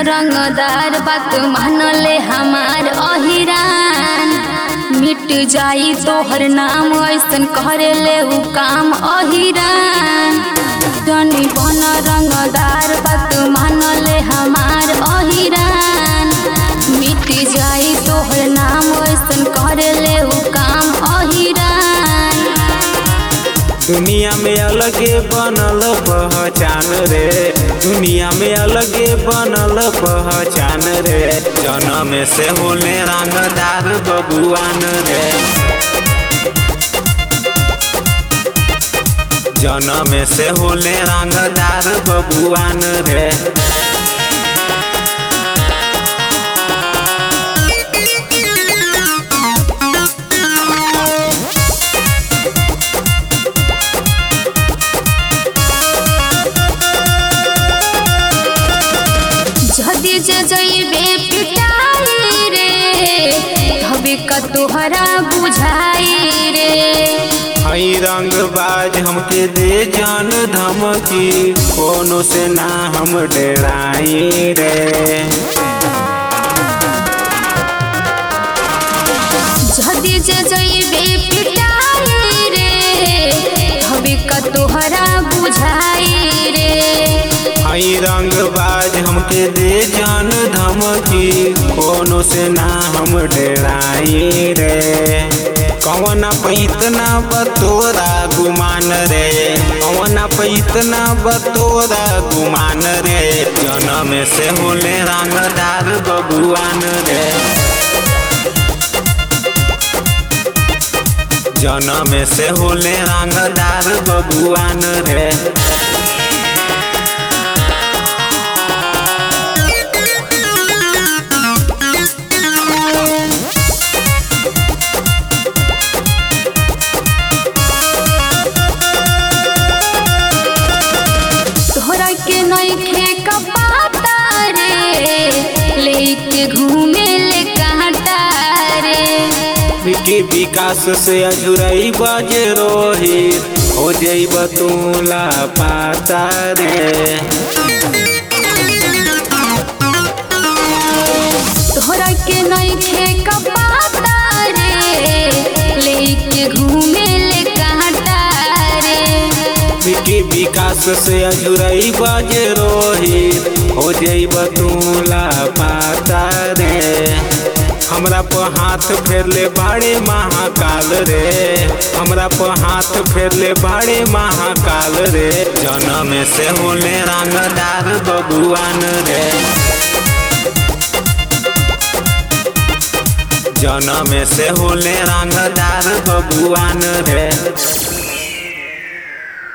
रंगदार बात मानले हमार अहिरान मिट जाई तोहर नाम ऐसन करेले उ काम अहिरान जनी बन रंगदार बात मानले हमार अहिरान मिट जाई तोहर नाम ऐसन करेले उ काम अहिरान दुनिया में अलगे बनल पहचान रे दुनिया में अलगे बनल पहचान रे जनम से होले रंगदार बबुआन रे जनम से होले रंगदार बबुआन रे जदी जे जइबे पिटाई रे हबे का तोहरा बुझाई रे हई रंगबाज हमके दे जान धमकी कोनो से ना हम डराई रे जदी जे जइबे पिटाई रे हबे का तोहरा बुझाई रे हई रंगबाज हमके दे जान धमकी कोनो से ना हम डराई रे कौन पैतना बतोरा गुमान रे कौन पैतना बतोरा गुमान रे जनम से होले रंगदार बबुआन रे जनम से होले रंगदार बबुआन रे तोहरा के नइखे कपाता रे लेके घूमे ले कांटा रे विकी विकास से अजुरई बज रोहित हो जइब तूला पाता रे तोहरा के नइखे कपाता रे लेके घूमे ले कांटा रे विकी विकास से अजुरई बज रोहित हो जइब तूला पाता रे हमरा पर हाथ फेरले बाड़े महाकाल रे हमरा पर हाथ फेरले बाड़े महाकाल रे जनम से होले रंगदार बबुआन रे जनम से होले रंगदार बबुआन रे